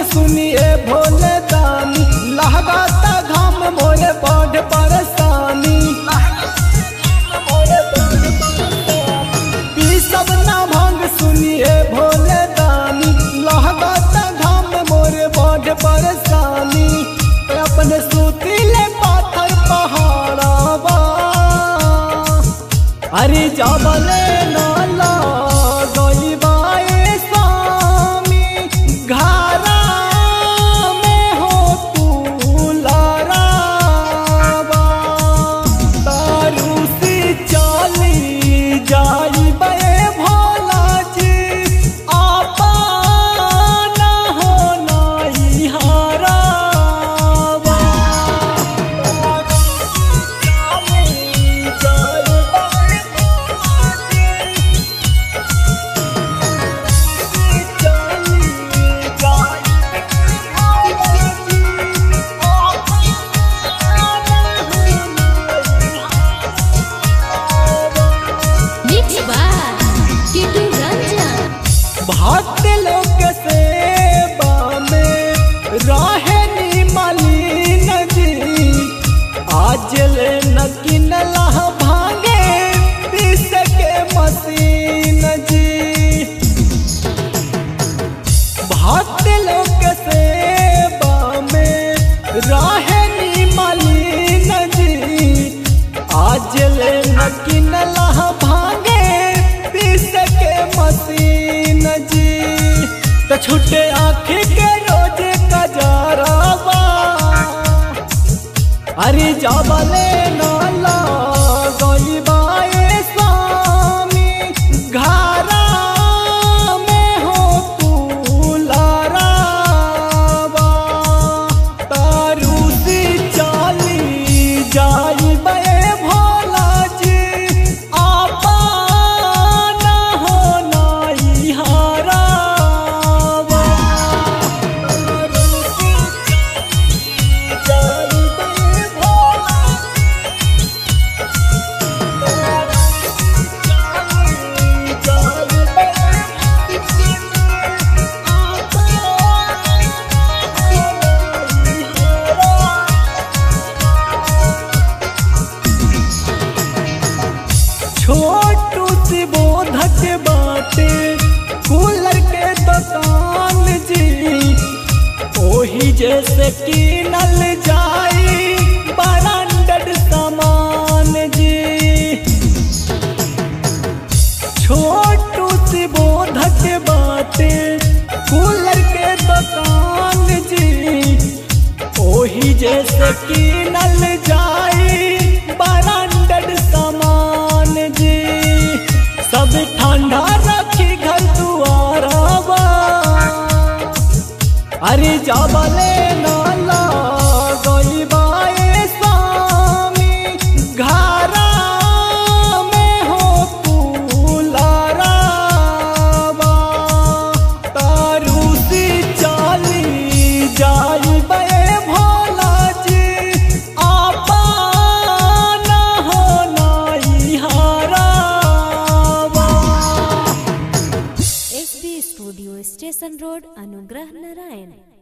सुनिए भोले दानी लहगाता घाम मोरे बड़ परेशानी पी सब ना भंग सुनिए भोले दानी लहगाता घाम मोरे बड़ परेशानी अपने सुतीले पाथर पहाड़ावा अरे जबले नाला गईबाए स्वामी घरा में हो तू लड़ावा तारू सी चली जाइबे भोला जी आपा ना हो नाई हरावा Mix by Kitu Ranjan. भक्त लोक सेवा में रहे नी मलिन जी आज ले न किनला भांगे पीस के मशीन जी भक्त लोक सेवा में रहे नी मलिन जी आज ले न किनला भांगे पीस के मशीन जी तो छुटे आँखी के रोज कजरावा अरे जाबले नाला गईबाए स्वामी घरा में हो तू लड़ावा तारू सी चाली जाइबे भोला जी आपा ना हो नाई हरावा तारू सी जाइबे भोला छोटू सी बोधक बाटे कूलर के दुकान जी ओही जैसे कीनल जाई ब्रांडेड सामान जी छोटू सी बोधक बाटे कूलर के दुकान जी ओही जैसे कीनल जाई ब्रांडेड सामान जी सब ठंडा रखी घर दुआरावा अरे जाबले नाला गईबाए स्वामी घरा में हो तू लड़ावा तारू सी चाली जाइबे भोला जी आपा ना हो नाई हरावा SB Studio Station Road, Anugrah Narayan.